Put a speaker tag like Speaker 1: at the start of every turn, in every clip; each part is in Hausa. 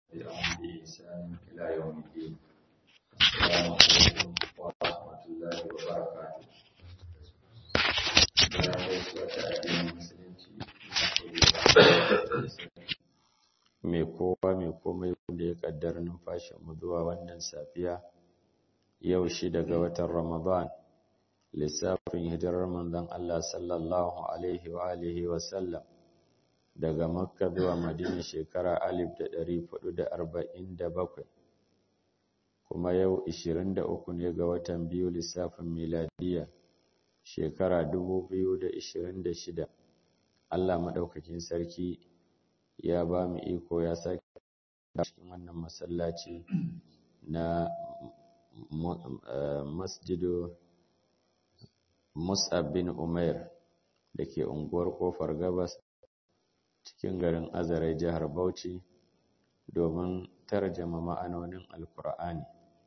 Speaker 1: تبعهم بإحسان إلى يوم الدين السلام عليكم ورحمة الله وبركاته Muna gaisuwa ta addinin musulunci mai kowa mai komai wanda ya kaddara numfashinmu zuwa wannan safiya yau shi daga watan Ramadan lissafin hijirar manzon Allah sallallahu alaihi wa alihi wa sallam daga Makka zuwa Madina shekara alif da ɗari fudu da arba'in da bakwai kuma yau ishirin da uku ne ga watan biyu lissafin miladiya shekara dubu biyu da ishirin da shida Allah maɗaukakin sarki ya ba mu iko ya sake cikin wannan masallaci na masjidu Mus'ab bin Umair da ke unguwar Kofar Gabas cikin garin Azare jihar Bauchi domin tarjama ma'anonin Alkur'ani.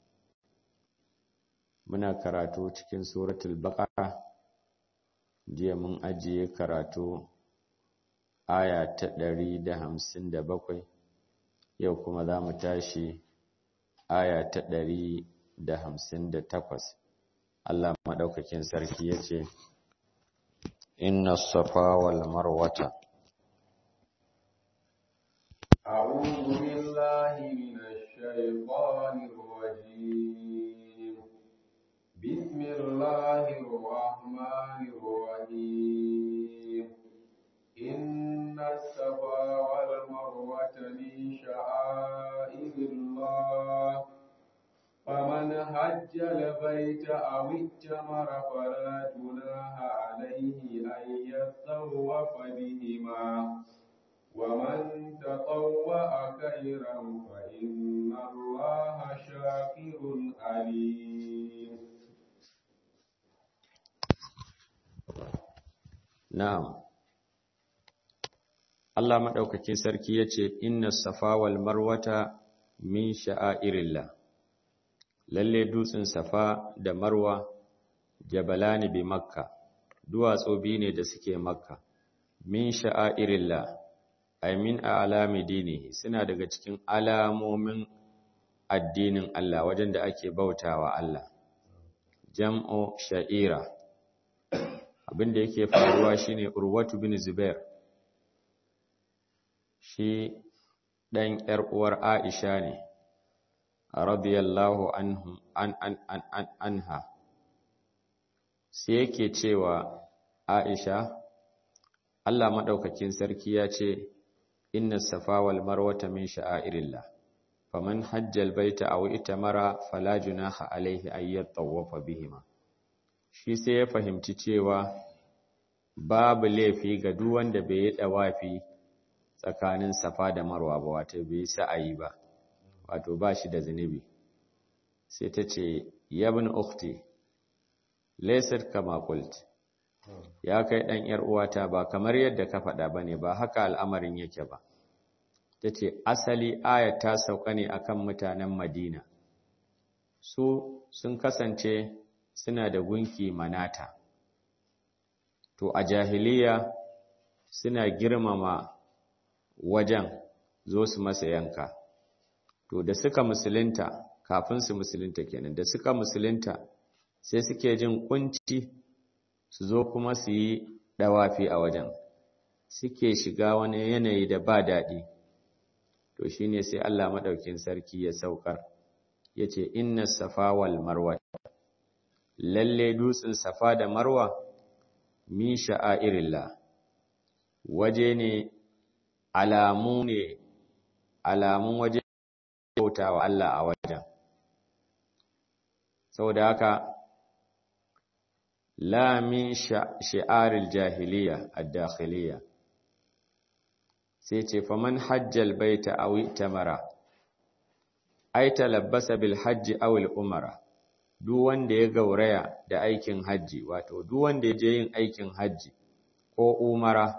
Speaker 1: Muna karatu cikin suratul Baqara jiya mun ajiye karatu aya ta ɗari da hamsin da bakwai yau kuma za mu tashi aya ta ɗari da hamsin da takwas. Allah maɗaukakin sarki ya ce, Inna safa wal marwata.
Speaker 2: أعوذ بالله من الشيطان الرجيم بسم الله الرحمن الرحيم إن الصفا والمروة من شعائر الله فمن حج البيت أو اتمر فلا جناح عليه أن يطوف بهما ومن تطوع خيرا فإن الله شاكر عليم
Speaker 1: Na'am, Allah maɗaukakin sarki ya ce, Inna safa wal marwata min sha'airillah. Lalle dutsen safa da marwa, jabalani bi makka, duwatsu biyu ne da suke makka, min sha'airillah, ai min a alami dini suna daga cikin alamomin addinin Allah wajen da ake bautawa Allah. Jam'o sha'ira. abin da yake faruwa shine Urwatu bin Zubair shi dan yar uwar Aisha ne radiyallahu anhu an an an, an anha sai yake cewa Aisha Allah madaukakin sarki ya ce inna safa wal marwata min sha'airillah faman hajjal baita aw itamara fala junaha alaihi ayyat tawafa bihima shi sai ya fahimci cewa babu laifi ga duk wanda bai yi dawafi tsakanin safa da marwa ba wato bai sa'ayi ba wato ba shi da zunubi sai ta ce yabin ukhti laysat kama qult ya kai dan yar uwata ba kamar yadda ka faɗa bane ba haka al'amarin yake ba tace asali aya ta sauka ne akan mutanen Madina su sun kasance suna da gunki manata to a jahiliya suna girmama wajen zo su masa yanka to da suka musulunta kafin su musulunta kenan da suka musulunta sai suke jin kunci su zo kuma su yi dawafi a wajen suke shiga wani yanayi da ba daɗi to shine sai Allah madaukin sarki ya saukar yace inna safa wal marwa lalle dutsen safa da marwa min sha'airillah waje ne alamu ne alamun waje bautawa Allah a wajen saboda haka la min shi'aril jahiliya ad-dakhiliya sai ce faman hajjal baita aw tamara ay talabbasa bil hajji aw al umara duk wanda ya gauraya da aikin hajji wato duk wanda ya je yin aikin hajji ko umara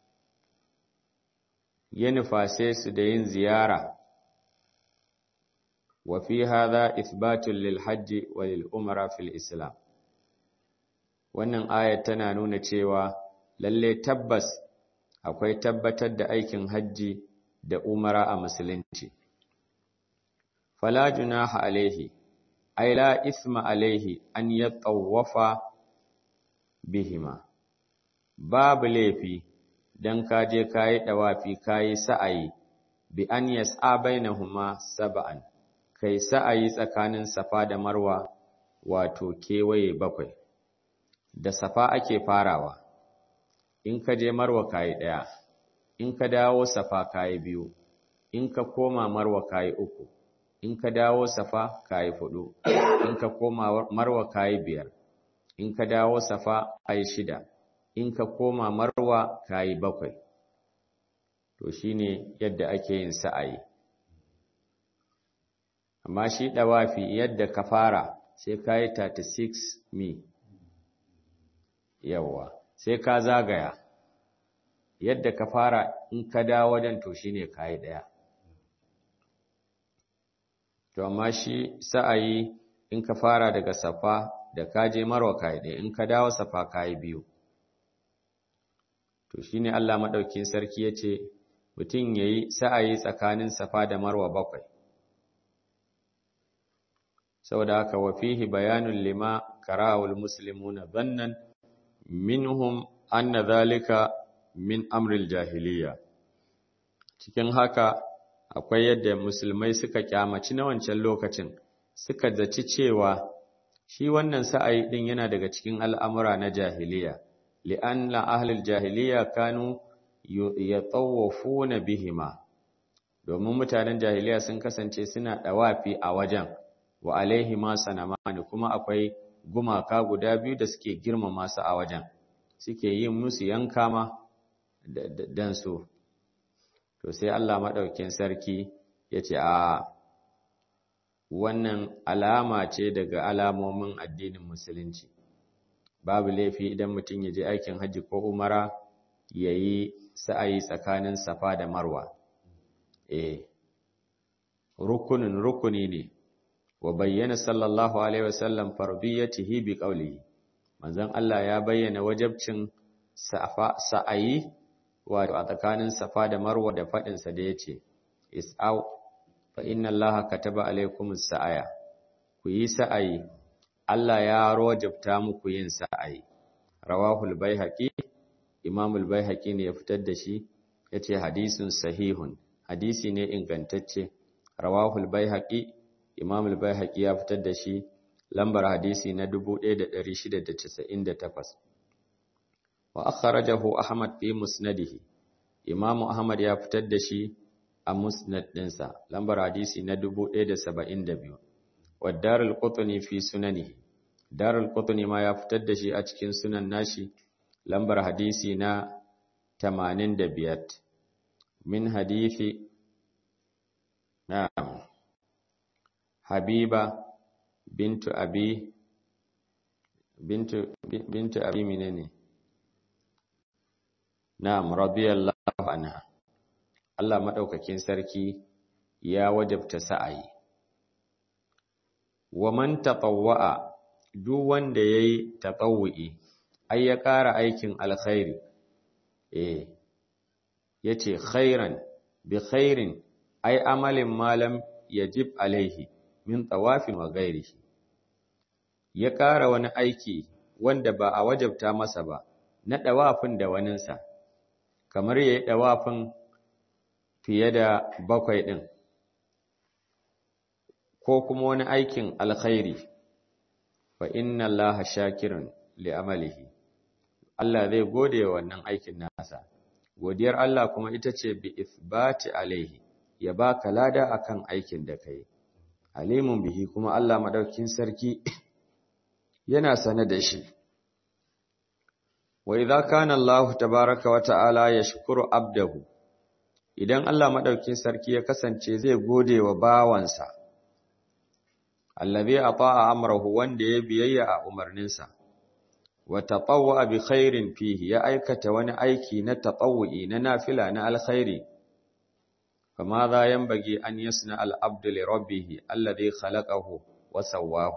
Speaker 1: ya nufase su da yin ziyara wa fi hadha ithbatun lil hajji wa lil umara fil islam wannan aya tana nuna cewa lalle tabbas akwai tabbatar da aikin hajji da umara a musulunci fala junaha alaihi ay la isma alaihi an yatawafa bihima babu laifi dan kaje kayi dawafi kayi sa'ayi bi an yas'a bainahuma sab'an kai sa'ayi tsakanin safa da marwa wato kewaye bakwai da safa ake farawa in ka je marwa kayi daya in ka dawo safa kayi biyu in ka koma marwa kayi uku in ka dawo safa kayi hudu in ka koma marwa kayi biyar in ka dawo safa kayi shida in ka koma marwa kayi bakwai to shine yadda ake yin sa'ayi amma shi dawafi yadda ka fara sai kayi 36 mi yawa sai ka zagaya yadda ka fara in ka dawo wajen to shine kayi daya to amma shi sa'ayi in ka fara daga safa da ka je marwa kayi daya in ka dawo safa kayi biyu to shine Allah madaukin sarki yace mutum yayi sa'ayi tsakanin safa da marwa bakwai saboda haka wa fihi bayanun lima karahul muslimuna dhannan minhum anna dhalika min amril jahiliya cikin haka akwai yadda musulmai suka kyamaci na wancan lokacin suka zaci cewa shi wannan sa'ayi din yana daga cikin al'amura na jahiliya li'anna ahlul jahiliya kanu yatawafuna bihima domin mutanen jahiliya sun kasance suna dawafi a wajen wa alaihi ma sanamani kuma akwai gumaka guda biyu da suke girmama su a wajen suke yin musu yanka ma dan su to sai Allah madaukakin sarki yace a wannan alama ce daga alamomin addinin musulunci babu laifi idan mutum ya je aikin haji ko umara yayi sa'ayi tsakanin safa da marwa eh rukunin rukuni ne wa bayyana sallallahu alaihi wasallam fardiyatihi bi qawlihi manzon Allah ya bayyana wajibcin sa'ayi wato a tsakanin safa da marwa da fadin sa da yace is'au fa inna allaha kataba alaikumus sa'aya ku yi sa'ayi Allah ya rojabta muku yin sa'ayi rawahul baihaqi imamul baihaqi ne ya fitar da shi yace hadisun sahihun hadisi ne ingantacce rawahul baihaqi Imam al-Baihaqi ya fitar da shi lambar hadisi na 1698 wa akhrajahu Ahmad fi musnadihi Imam Ahmad ya fitar da shi a musnad dinsa lambar hadisi na 1072 wa Darul Qutni fi sunanihi Darul Qutni ma ya fitar da shi a cikin sunan nashi lambar hadisi na 85 min hadisi na'am Habiba bintu Abi bintu bintu Abi menene Na'am radiyallahu anha Allah madaukakin sarki ya wajabta sa'ayi wa man tatawwa'a duk wanda yayi tatawwi ai ya ƙara aikin alkhairi eh yace khairan bi khairin ai amalin malam yajib alaihi min tawafin wa gairihi ya ƙara wani aiki wanda ba a wajabta masa ba na ɗawafin da waninsa kamar ya yi ɗawafin fiye da bakwai ɗin ko kuma wani aikin alkhairi fa inna allaha shakirun li amalihi Allah zai gode wa wannan aikin nasa godiyar Allah kuma ita ce bi ithbati alaihi ya baka lada akan aikin da kai alimun bihi kuma Allah madaukin sarki yana sane da shi wa idza kana Allah tabaaraka wa ta'ala yashkuru abdahu idan Allah madaukin sarki ya kasance zai gode wa bawansa allazi ata'a amrahu wanda ya biyayya a umarninsa wa tatawwa bi khairin fihi ya aikata wani aiki na tatawwi na nafila na alkhairi فماذا ينبغي أن يصنع العبد لربه الذي خلقه وسواه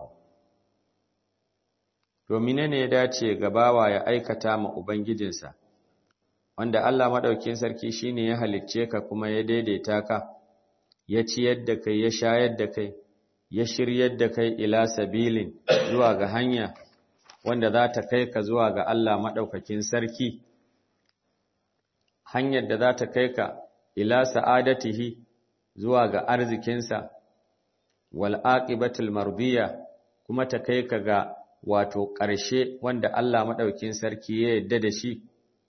Speaker 1: to menene ya dace ga bawa ya aikata ma ubangijinsa wanda Allah madaukakin sarki shine ya halicce ka kuma ya daidaita ka ya ciyar da kai ya shayar da kai ya shiryar da kai ila sabilin zuwa ga hanya wanda za ta kai ka zuwa ga Allah maɗaukakin sarki hanyar da za ta kai ka ila sa'adatihi zuwa ga arzikinsa wal aqibatul mardiya kuma ta kai ka ga wato ƙarshe wanda Allah maɗaukin sarki ya yadda da shi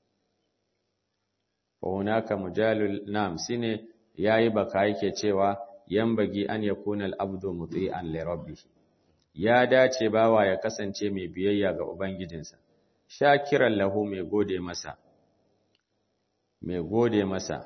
Speaker 1: wa hunaka mujalul nam shine yayi baka yake cewa yambagi an yakuna al-abdu muti'an li rabbih ya dace bawa ya kasance mai biyayya ga ubangijinsa shakiran lahu mai gode masa mai gode masa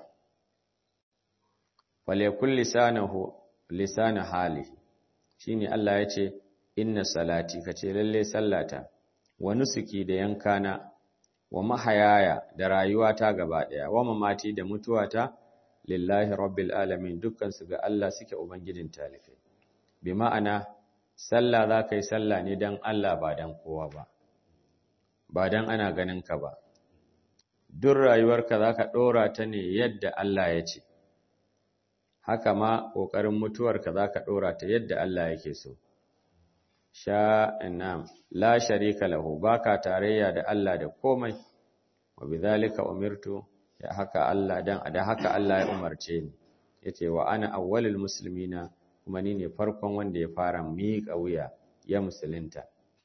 Speaker 1: falekul lisanahu lisana hali shine Allah ya ce inna salati kace lalle sallata wa nusuki da yankana wa mahayaya da rayuwata gaba daya wa mamati da mutuwata lillahi rabbil alamin dukkan su ga Allah suke ubangijin talikai bi ma'ana sallah za ka yi sallah ne dan Allah ba dan kowa ba ba dan ana ganin ka ba duk rayuwarka za ka ɗora ta ne yadda Allah ya ce haka ma ƙoƙarin mutuwarka za ka ɗora ta yadda Allah yake so sha inam la sharika lahu baka tarayya da Allah da komai wa bidhalika umirtu ya haka Allah dan da haka Allah ya umarce ni yace wa ana awwalul muslimina kuma ni ne farkon wanda ya fara miƙa wuya ya musulunta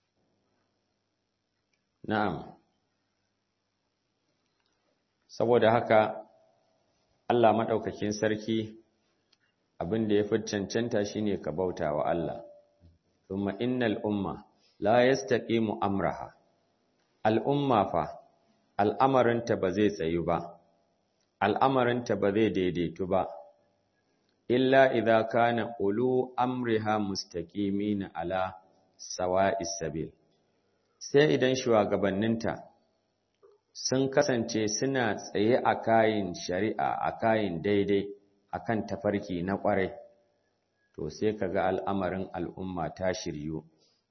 Speaker 1: na'am saboda haka Allah madaukakin sarki abin da ya fi cancanta shine ka bauta wa Allah thumma innal umma la yastaqimu amraha al'umma fa al'amarinta ba zai tsayu ba al'amarinta ba zai daidaitu ba illa idza kana ulu amriha mustaqimina ala sawa'is sabil sai idan shugabanninta sun kasance suna tsaye a kayin shari'a a kayin daidai akan tafarki na ƙwarai to sai kaga al'amarin al'umma ta shiryu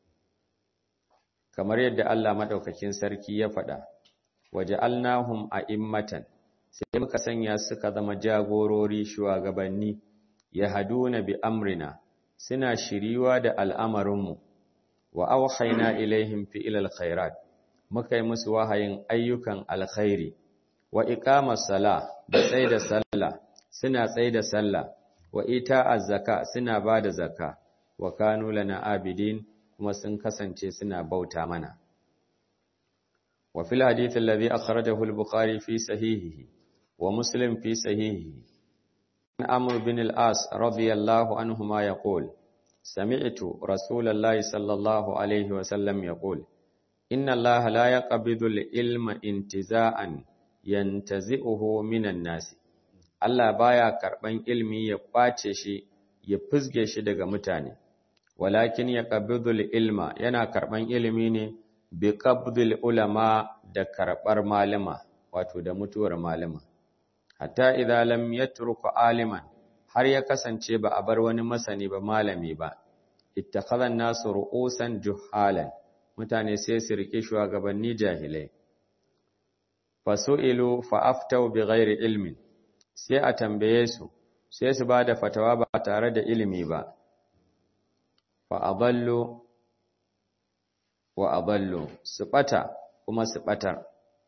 Speaker 1: kamar yadda Allah madaukakin sarki ya faɗa waja'alnahum a'immatan sai muka sanya suka zama jagorori shugabanni yahduna bi amrina suna shiriwa da al'amarinmu wa awhayna ilaihim fi ilal khairat muka yi musu wahayin ayyukan alkhairi wa iqamas sala da tsaida sallah suna tsaida sallah wa ita'az zaka suna bada zakka wa kanu lana abidin kuma sun kasance suna bauta mana wa fil hadith alladhi akhrajahu al-bukhari fi sahihihi wa muslim fi sahihihi an amr bin al-as radiyallahu anhuma yaqul sami'tu rasulallahi sallallahu alayhi wa sallam yaqul inna allaha la yaqbidu al-ilma intiza'an yantazi'uhu minan nasi Allah baya karban ilmi ya kwace shi ya fusge shi daga mutane walakin ya qabidul ilma yana karban ilimi ne bi qabdil ulama da karbar malama wato da mutuwar malama hatta idza lam yatruku aliman har ya kasance ba a bar wani masani ba malami ba ittakhadha an-nasu ru'usan juhalan mutane sai su rike shugabanni jahilai fasu'ilu fa aftau bighairi ilmin sai a tambaye su sai su bada fatawa ba tare da ilimi ba fa adallu wa adallu su bata kuma su batar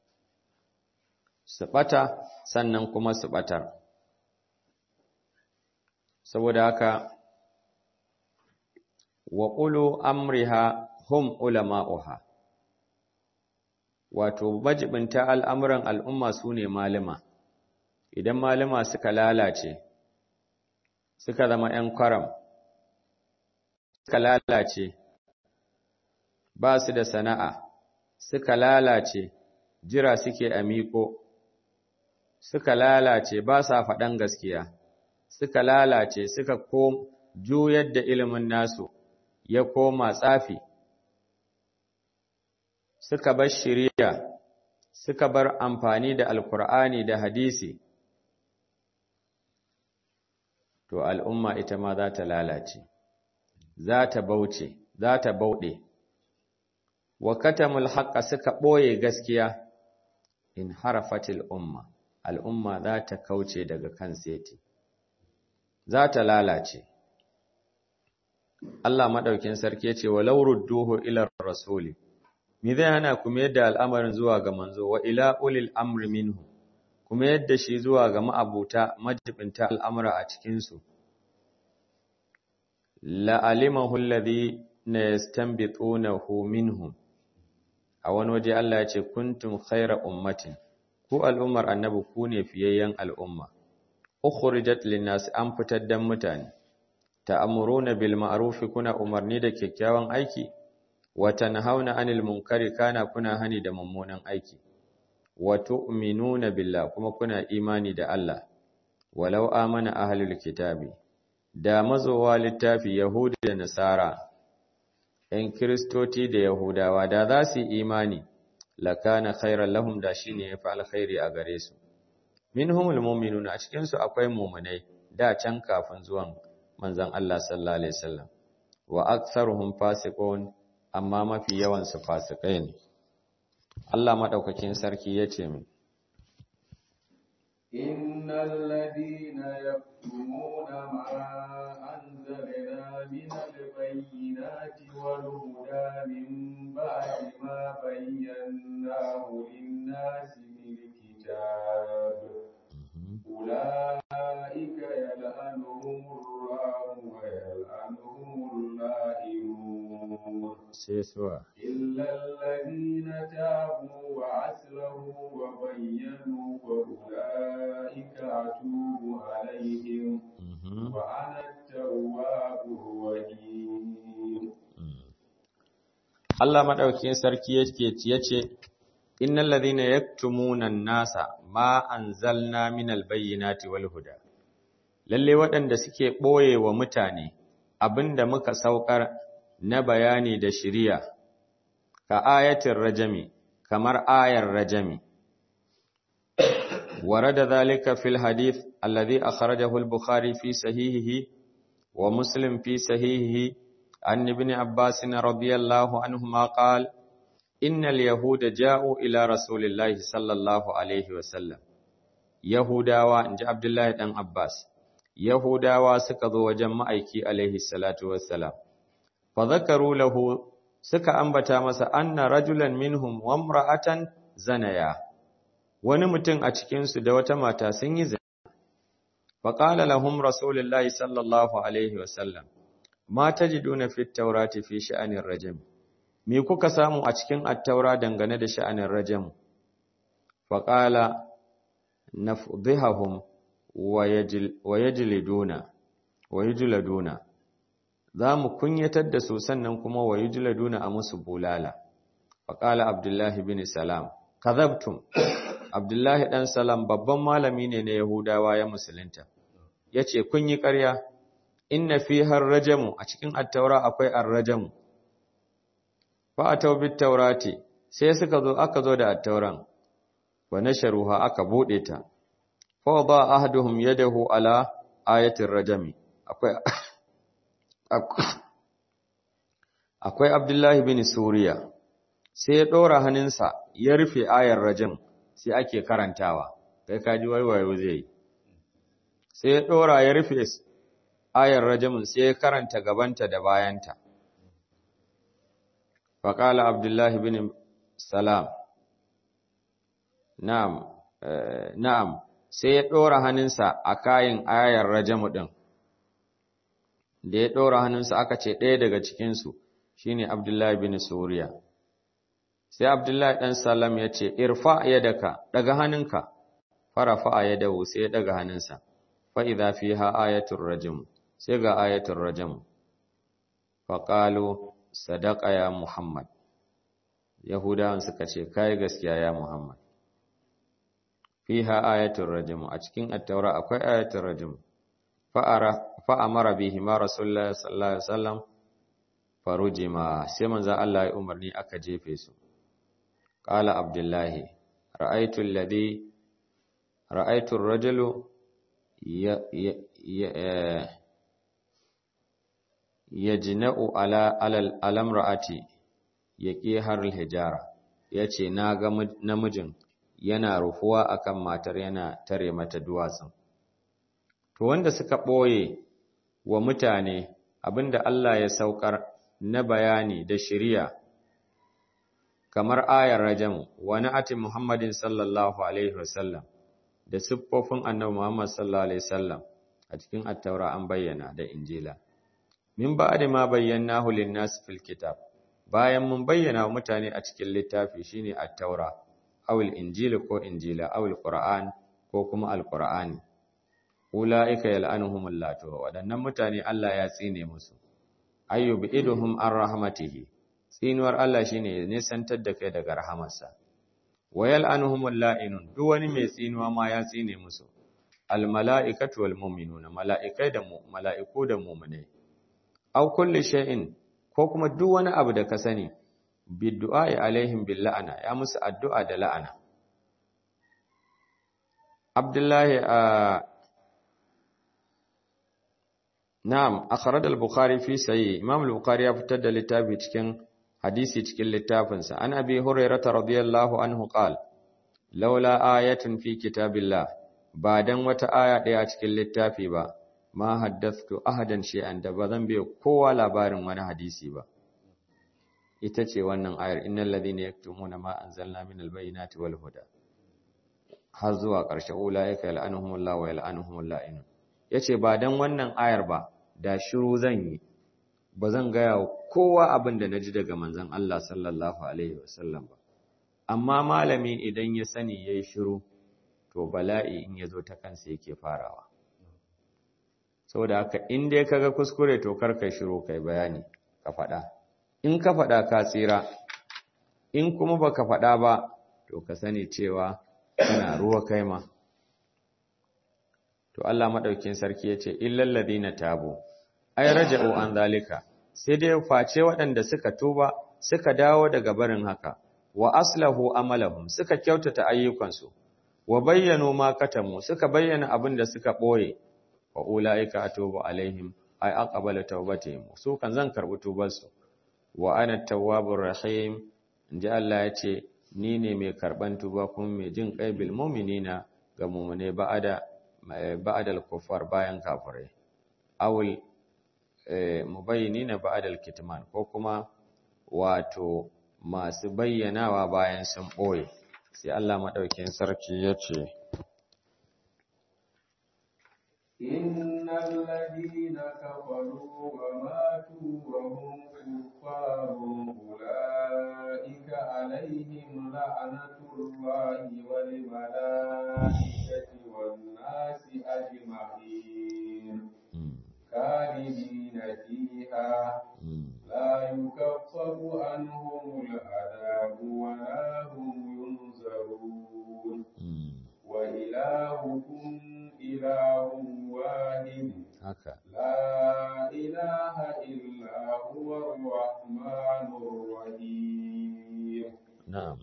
Speaker 1: su bata sannan kuma su batar saboda haka wa qulu amriha hum ulama'uha wato majibinta al'amuran al'umma su ne malima idan malima suka lalace suka zama ‘yan kwaram suka lalace ba su da sana'a suka lalace jira suke a miko suka lalace ba sa faɗan gaskiya suka lalace suka ko juyar da ilimin nasu ya koma tsafi suka bar shiriya suka bar amfani da alkur'ani da hadisi to al'umma ita ma za ta lalace za ta bauce za ta bauɗe wa katamul haqqa suka ɓoye gaskiya in harafatil umma al'umma za ta kauce daga kan seti za ta lalace Allah madaukin sarki yace walau rudduhu ila rasuli me zai hana ku mayar da al'amarin zuwa ga manzo wa ila ulil amri minhu kuma yadda shi zuwa ga ma'abuta majibinta al'amura a cikin su la alimahu alladhi yastanbitunahu minhum a wani waje Allah ya ce kuntum khayra ummatin ku al'ummar annabi ku ne fiyayyen al'umma ukhrijat lin-nas an fitar dan mutane ta'muruna bil ma'ruf kuna umarni da kyakkyawan aiki wa tanhauna 'anil munkari kana kuna hani da mummunan aiki wa tu'minuna billah kuma kuna imani da Allah walau amana ahlul kitabi da mazowa littafi yahudi da nasara ‘yan Kiristoci da Yahudawa da za su yi imani, lakana khairan lahum da shi ne ya fi alkhairi a gare su. Min humul muminuna a cikinsu akwai mumunai da can kafin zuwan manzan Allah sallallahu Alaihi wasallam, wa aksaruhum fasiqun amma mafi yawansu fasikai ne. Allah maɗaukakin sarki ya ce min,
Speaker 2: إن الذين يكتمون ما أنزلنا من البينات والهدى من بعد ما بيناه للناس في الكتاب أولئك يلعنهم الله ويلعنهم اللائمون إلا الذين تابوا وأصلحوا وبينوا فأولئك أتوب عليهم وأنا التواب الرحيم
Speaker 1: Allah madaukakin sarki yake yace innal ladhina yaktumuna an-nasa ma anzalna minal bayyinati wal huda lalle waɗanda suke boye wa mutane abinda muka saukar na bayani da shiriya ka ayatin rajami kamar ayar rajami warada zalika fil hadith alladhi akhrajahu al-bukhari fi sahihihi wa muslim fi sahihihi an ibn abbas radiyallahu anhuma qala innal yahuda ja'u ila rasulillahi sallallahu alaihi wa sallam yahudawa inji abdullahi dan abbas yahudawa suka zo wajen ma'aiki alaihi salatu wassalam fa zakaru lahu suka ambata masa anna rajulan minhum wa imra'atan zanaya wani mutum a cikin su da wata mata sun yi zina fa qala lahum rasulullahi sallallahu alaihi wasallam ma tajiduna fit tawrati fi sha'anir rajam me kuka samu a cikin at-taura dangane da sha'anin rajam fa qala nafdhihum wa yajliduna wa yajladuna za mu kunyatar da su sannan kuma wa yujladuna a musu bulala faqala abdullahi bin salam kadhabtum abdullahi dan salam babban malami ne na yahudawa ya musulunta yace kun yi ƙarya inna fiha ar-rajamu a cikin at-taura akwai ar-rajamu fa ataw bit-taurati sai suka zo aka zo da at-tauran wa nasharuha aka bude ta fa wada ahaduhum yadahu ala ayatir rajami akwai akwai Abdullahi bin Suriya sai ya ɗora hannunsa ya rufe ayar rajin sai ake karantawa kai kaji waiwayo zai sai ya ɗora ya rufe ayar rajamin sai ya karanta gabanta da bayanta faƙala Abdullahi bin Salam na'am na'am sai ya ɗora hannunsa a kayan ayar rajamu ɗin da ya ɗora hannunsa aka ce ɗaya daga cikinsu shi ne Abdullahi bin Suriya. Sai Abdullahi ɗan Salam ya ce, Irfa ya daka, ɗaga hannunka, fara fa'a ya dawo sai ya ɗaga hannunsa, fa'iza fi ha ayatun rajim, sai ga ayatun rajim. Faƙalo, sadaka ya Muhammad. Yahudawan suka ce, Kai gaskiya ya Muhammad. Fi ha ayatun rajim, a cikin attaura akwai ayatun rajim. fa'amara bihi ma Rasulullah sallallahu Alaihi wasallam farujima sai manzan Allah ya umarni aka jefe su. Ƙala Abdullahi, ra'aitun lade, ra'aitun rajulu ya jina'u alamra'ati ya ƙi har hijara, ya ce, Na ga namijin yana rufuwa akan matar yana tare mata duwatsun. to wanda suka ɓoye wa mutane abinda Allah ya saukar na bayani da shiriya kamar ayar rajam wa na'ati Muhammadin sallallahu alaihi wasallam da siffofin annabi Muhammad sallallahu alaihi wasallam a cikin at-taura an bayyana da injila min ba'da ma bayyanahu lin-nas fil kitab bayan mun bayyana wa mutane a cikin littafi shine at-taura awil injili ko injila awil qur'an ko kuma al-qur'ani ulaika yal'anuhumullah to wadannan mutane Allah ya tsine musu ayyubi iduhum an rahmatihi tsinuwar Allah shine ne santar da kai daga rahamarsa wayal anhumul la'inun duk wani mai tsinuwa ma ya tsine musu al mala'ikatu wal mu'minuna mala'ikai da mu mala'iku da mu'minai aw kulli shay'in ko kuma duk wani abu da ka sani biddu'a alaihim bil la'ana ya musu addu'a da la'ana Abdullahi Na'am, akhraj al-Bukhari fi sahih. Imam al-Bukhari ya fitar da littafi cikin hadisi cikin littafinsa. An Abi Hurairah radiyallahu anhu qala: Laula ayatun fi kitabillah, ba dan wata aya daya cikin littafi ba, ma haddathtu ahadan shay'an da bazan bai kowa labarin wani hadisi ba. Ita ce wannan ayar innal ladhina yaktumuna ma anzalna minal bayyinati wal huda. Har zuwa ƙarshe ulaika yal'anuhumullahu wa yal'anuhumul la'inun. ya ce ba don wannan ayar ba da shiru zan yi ba zan gaya wa kowa abin da na ji daga manzan Allah sallallahu Alaihi wasallam ba amma malami idan ya sani ya yi shiru to bala'i in ya zo ta kansa yake farawa saboda haka in dai kaga kuskure to karka shiru kai bayani ka faɗa in ka faɗa ka tsira in kuma baka faɗa ba to ka sani cewa kana ruwa kai ma to Allah madaukin sarki yace illal ladina tabu ay raja'u an zalika sai dai face waɗanda suka tuba suka dawo daga barin haka wa aslahu amalahum suka kyautata ayyukansu wa bayyanu ma katamu suka bayyana abin da suka boye wa ulaika atubu alaihim ay aqbala tawbatihim su kan zan karbi tubarsu wa ana tawwabur rahim inji Allah yace ni ne mai karban tuba kuma mai jin kai bil mu'minina ga mu'mine ba'ada ba'adal kufar bayan kafirai awul mubayyinina ba'adal kitman ko kuma wato masu bayyanawa bayan sun boye sai Allah madaukin sarki yace
Speaker 2: innal ladina kafaru wa matu wa hum kuffarun ulaika alaihim la'natullahi wal malaikati والناس أجمعين خالدين فيها لا يكفر عنهم العذاب ولا هم ينذرون وإلهكم إله واحد لا إله إلا هو الرحمن الرحيم
Speaker 1: نعم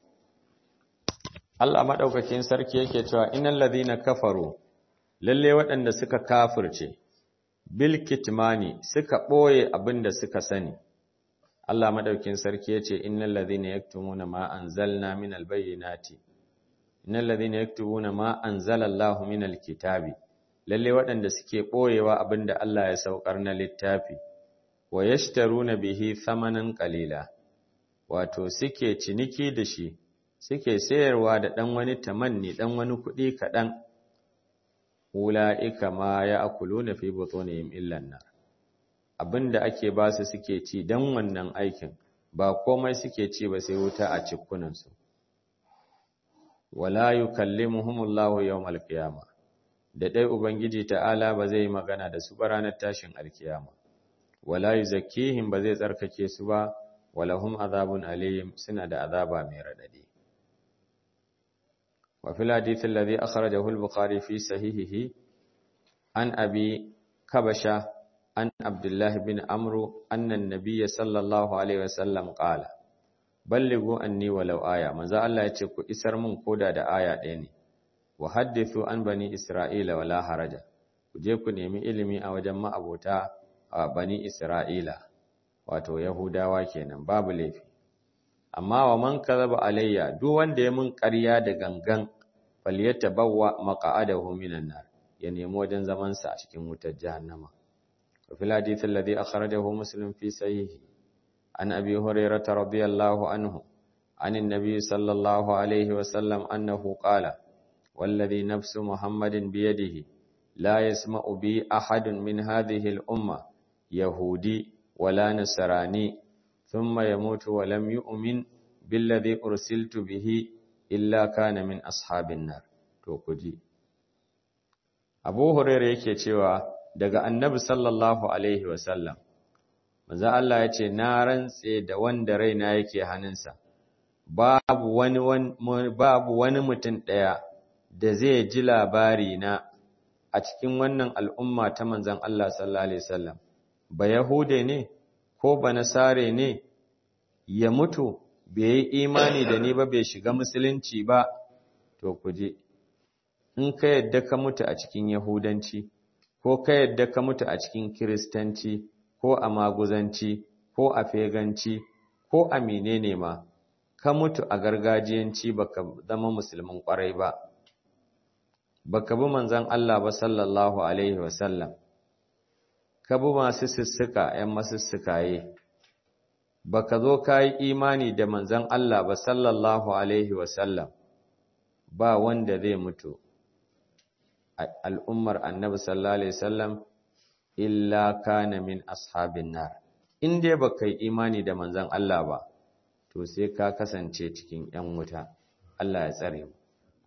Speaker 1: Allah maɗaukakin sarki yake cewa innal ladhina kafaru lalle waɗanda suka kafirce bil kitmani suka ɓoye abinda suka sani Allah maɗaukakin sarki yace innal ladhina yaktumuna ma anzalna minal bayyinati innal ladhina yaktubuna ma anzala Allahu minal kitabi lalle waɗanda suke ɓoyewa abinda Allah ya saukar na littafi wa yashtaruna bihi thamanan qalila wato suke ciniki da shi suke sayarwa da ɗan wani tamanni ɗan wani kuɗi kaɗan, wula'ika ma ya akulu na fi butonihim illan nar. Abin da ake ba su suke ci don wannan aikin, ba komai suke ci ba sai wuta a cikunansu. Wala yi kalli muhimmullahu yau alkiyama, da ɗai Ubangiji ta'ala ba zai yi magana da su ba ranar tashin alkiyama. Wala yi zakihim ba zai tsarkake su ba, walahum azabun alayhim suna da azaba mai raɗaɗi. وفي الحديث الذي أخرجه البخاري في صحيحه عن أبي كبشة عن عبد الله بن عمرو أن النبي صلى الله عليه وسلم قال بلغوا أني ولو آية ماذا الله يتكو إسر من قودة دا آية ديني وحدثوا عن بني إسرائيل ولا حرج وجيكو نيمي إلمي أو جمع أبوتا بني إسرائيل wato Yahudawa kenan babu laifi amma wa man kadhaba alayya duk wanda ya mun ƙarya da gangan falyatabawwa maq'adahu minan nar ya nemi wajen zamansa a cikin wutar jahannama وفي الحديث الذي أخرجه مسلم في صحيحه عن أبي هريرة رضي الله عنه عن النبي صلى الله عليه وسلم أنه قال والذي نفس محمد بيده لا يسمع بي أحد من هذه الأمة يهودي ولا نصراني ثم يموت ولم يؤمن بالذي أرسلت به إلا كان من أصحاب النار توكجي أبو هريرة yake cewa daga annabi sallallahu alaihi wasallam manzo Allah ya ce na rantse da wanda raina yake hannunsa babu wani babu wani mutum ɗaya da zai ji labari na a cikin wannan al'umma ta manzon Allah sallallahu alaihi wasallam ba yahude ne ko ba nasare ne ya mutu bai yi imani da ni ba bai shiga musulunci ba to kuje in ka yadda ka mutu a cikin yahudanci ko ka yadda ka mutu a cikin kiristanci ko a maguzanci ko a feganci ko a menene ma ka mutu a gargajiyanci baka zama musulmin kwarai ba baka bi manzon Allah ba sallallahu alaihi wasallam ka bi masu sussuka ƴan masussukaye baka zo ka yi imani da manzon Allah ba sallallahu alaihi wasallam ba wanda zai mutu al'ummar annabi sallallahu alaihi wasallam illa kana min ashabin nar in dai baka yi imani da manzon Allah ba to sai ka kasance cikin ‘yan wuta, Allah ya tsare mu.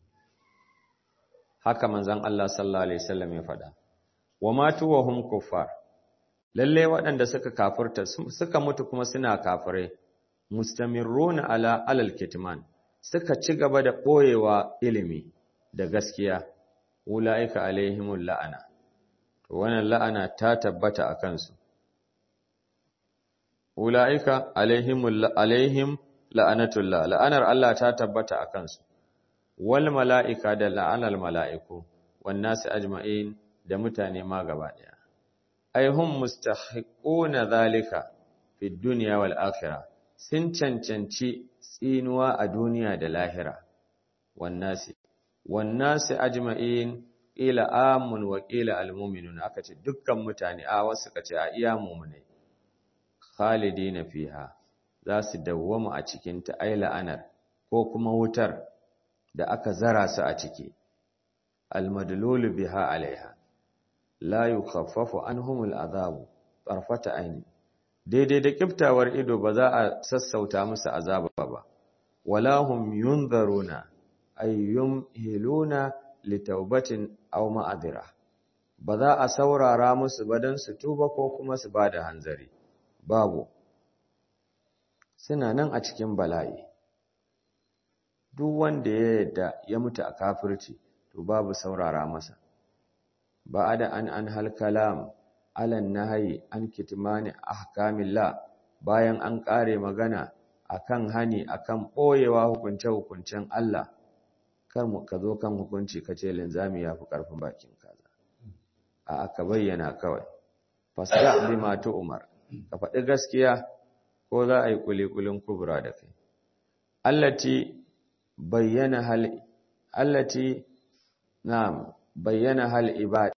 Speaker 1: Haka manzan Allah sallallahu Alaihi wasallam ya faɗa, wa matu wa hum kuffar, lalle waɗanda suka kafurta suka mutu kuma suna kafirai, mustamirruna ala alal kitman, suka ci gaba da ɓoyewa ilimi da gaskiya, wula'ika alaihimul la'ana, to wannan la'ana ta tabbata a kansu. ula'ika alaihim la'anatullah la'anar Allah ta tabbata a kansu wal mala'ika da la'anar mala'iku wan nasu ajma'in da mutane ma gaba ɗaya ai hum mustahiquna zalika fi dunya wal akhirah sun cancanci tsinuwa a duniya da lahira wan nasi wan nasi ajma'in ila amun wa qila al mu'minun aka ce dukkan mutane a wasu kace a iya mu'mine khalidina fiha za su dawwama a cikin ta ai la'anar ko kuma wutar da aka zara su a ciki almadlulu biha alaiha la yukhaffafu anhumul azabu tarfata aini daidai da kiftawar ido ba za a sassauta musu azaba ba wala hum yunzaruna ay yumhiluna litaubatin aw ma'adira ba za a saurara musu ba dan su tuba ko kuma su bada hanzari babu suna nan a cikin bala'i duk wanda ya yadda ya mutu a kafirci to babu saurara masa ba da an an halkalam alan nahayi an kitmani ahkamillah bayan an kare magana akan hani akan boyewa hukunce hukuncen Allah kar mu ka zo kan hukunci kace linzami yafi karfin bakin kaza a aka bayyana kawai fasda bima tu umar ka faɗi gaskiya ko za a yi kulikulin kubra da kai allati bayyana hal allati na'am bayyana hal ibada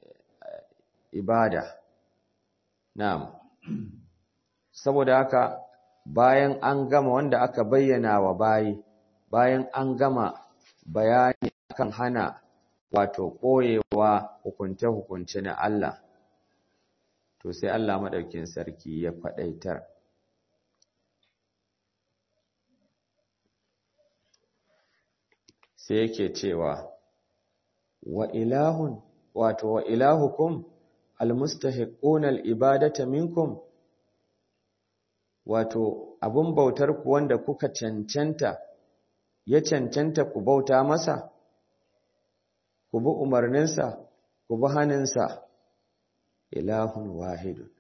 Speaker 1: ibada na'am saboda haka bayan an gama wanda aka bayyana wa bayi bayan an gama bayani kan hana wato koyewa hukunce-hukunce na Allah to sai Allah madaukin sarki ya faɗaitar sai yake cewa wa ilahun wato wa ilahukum almustahiquna alibadata minkum wato abun bautar ku wanda kuka cancanta ya cancanta ku bauta masa ku bi umarninsa ku bi haninsa ilahun wahidun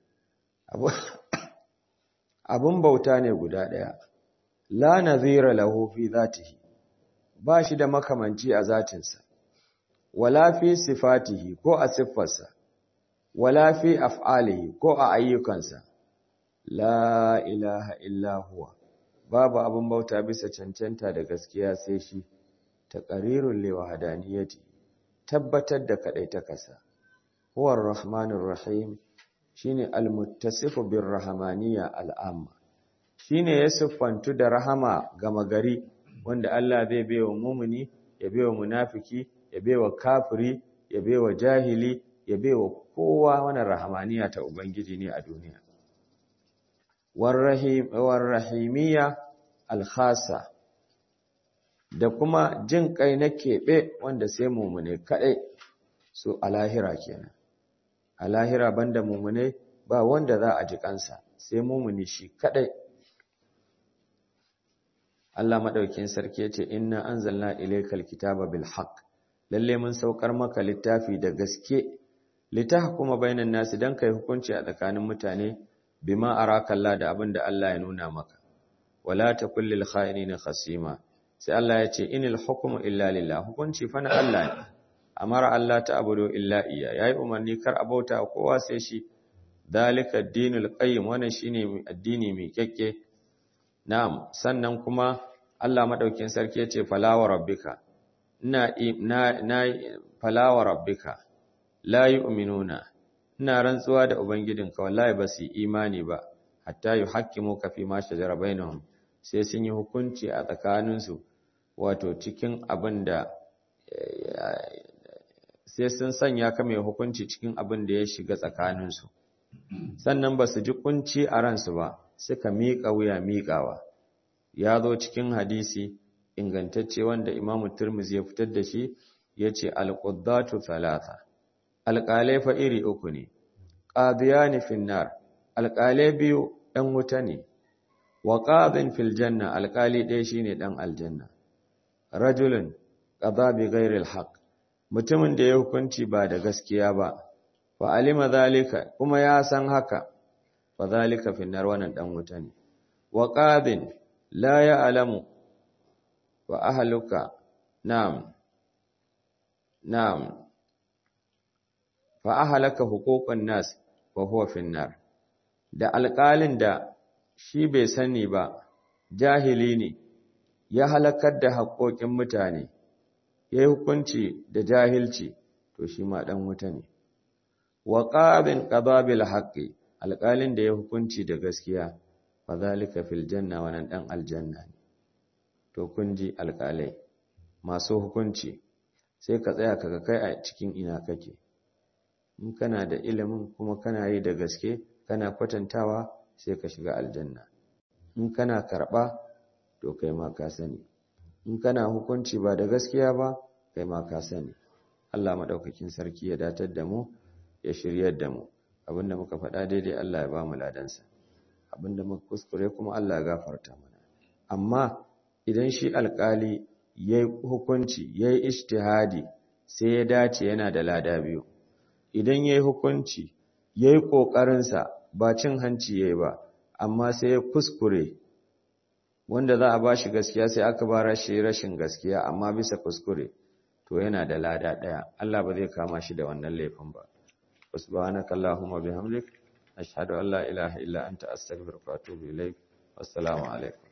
Speaker 1: abun bauta ne guda ɗaya la nazira lahu fi zatihi ba shi da makamanci a zatinsa wala fi sifatihi ko a siffarsa wala fi af'alihi ko a ayyukansa la ilaha illa huwa babu abin bauta bisa cancanta da gaskiya sai shi taqrirul li wahdaniyati tabbatar da kadaitakarsa huwa ar-rahmanur rahim shine al-muttasifu bir-rahmaniyya al-amma shine ya siffantu da rahama gama gari wanda Allah zai baiwa mumuni ya baiwa munafiki ya baiwa kafiri ya baiwa jahili ya baiwa kowa wannan rahmaniya ta ubangiji ne a duniya warrahim warrahimiyya al-khassa da kuma jin kai na keɓe wanda sai mumune kaɗai su a lahira kenan a lahira banda mumune ba wanda za a ji kansa sai mumuni shi kaɗai Allah madaukin sarki yace inna anzalna ilaykal kitaba bil haqq lalle mun saukar maka littafi da gaske litahkuma bainan nasi dan kai hukunci a tsakanin mutane bima araka Allah da abin da Allah ya nuna maka wala takul lil kha'inina khasima sai Allah ya ce inil hukmu illa lillah hukunci fa na Allah ne amara Allah ta abudu illa iya yayi umarni kar abauta kowa sai shi dalika dinul qayyim wannan shine addini mai kyakke na'am sannan kuma Allah madaukin sarki yace falawa rabbika ina na na falawa rabbika la yu'minuna ina rantsuwa da ubangidinka wallahi ba su imani ba hatta yuhaqqimuka fi ma shajara bainahum sai sun yi hukunci a tsakaninsu wato cikin abin da sai sun sanya ka mai hukunci cikin abin da ya shiga tsakaninsu sannan ba su ji kunci a ransu ba suka miƙa wuya miƙawa ya zo cikin hadisi ingantacce wanda imamu turmuzi ya fitar da shi ya ce alƙuddatu talata alƙalai fa iri uku ne ƙadiyani finnar alƙalai biyu ɗan wuta ne wa ƙadin fil janna alƙali ɗaya shine ɗan aljanna rajulun qada bi ghairi alhaq mutumin da ya hukunci ba da gaskiya ba fa alima zalika kuma ya san haka fa zalika fi nar wannan dan wuta ne wa qadin la ya'lamu wa ahluka na'am na'am fa ahlaka huquqan nas wa huwa fi nar da alƙalin da shi bai sani ba jahili ne ya halakar da haƙoƙin mutane ya yi hukunci da jahilci to shi ma ɗan wuta ne wa ƙabin ƙababil haƙƙi alƙalin da ya hukunci da gaskiya fa zalika fil janna wannan ɗan aljanna ne to kun ji alƙalai masu hukunci sai ka tsaya kaga kai a cikin ina kake in kana da ilimin kuma kana yi da gaske kana kwatantawa sai ka shiga aljanna in kana karɓa to kai ma ka sani in kana hukunci ba da gaskiya ba kai ma ka sani Allah madaukakin sarki ya datar da mu ya shiryar da mu abinda muka faɗa daidai Allah ya ba mu ladansa abinda muka kuskure kuma Allah ya gafarta mana amma idan shi alƙali yayi hukunci yayi ijtihadi sai ya dace yana da lada biyu idan yayi hukunci yayi kokarin sa ba cin hanci yayi ba amma sai ya kuskure wanda za a ba shi gaskiya sai aka ba shi rashin gaskiya amma bisa kuskure to yana da lada ɗaya Allah ba zai kama shi da wannan laifin ba subhanaka allahumma bihamdik ashhadu an la ilaha illa anta astaghfiruka wa atubu ilaik wassalamu alaikum